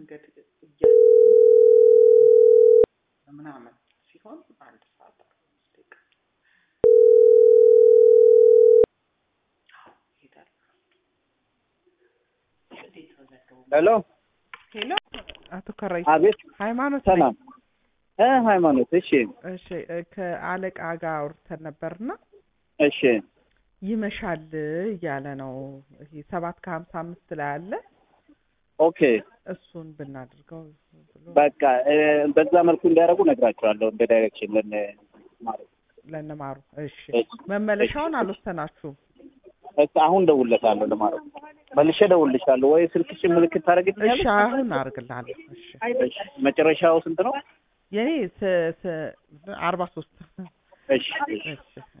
መንገድ እያ ምናምን ሲሆን አንድ ሰዓት አርባ አምስት ደቂቃ አዎ ይሄዳል። እንዴት ነው ዘገቡ? ሄሎ ሄሎ አቶ ከራይ አቤት ሃይማኖት ነኝ። ሰላም እ ሃይማኖት እሺ እሺ እ ከአለቃ ጋር አውርተን ነበርና እሺ ይመሻል እያለ ነው። ይሄ ሰባት ከሀምሳ አምስት ላይ አለ ኦኬ እሱን ብናደርገው ብሎ በቃ እ በዛ መልኩ እንዲያደርጉ ነግራቸዋለሁ እንደ ዳይሬክሽን ለን ማለት ለነማሩ እሺ እሺ መመለሻውን አልወሰናችሁም? እሺ አሁን ደውልለታለሁ ለማለት መልሼ ደውልልሻለሁ ወይ ስልክሽን ምልክት እሺ ታደርግልኛለሽ አሁን አርግልሃለሁ። እሺ እሺ መጨረሻው ስንት ነው የኔ ስ ስ አርባ ሶስት እሺ እሺ እሺ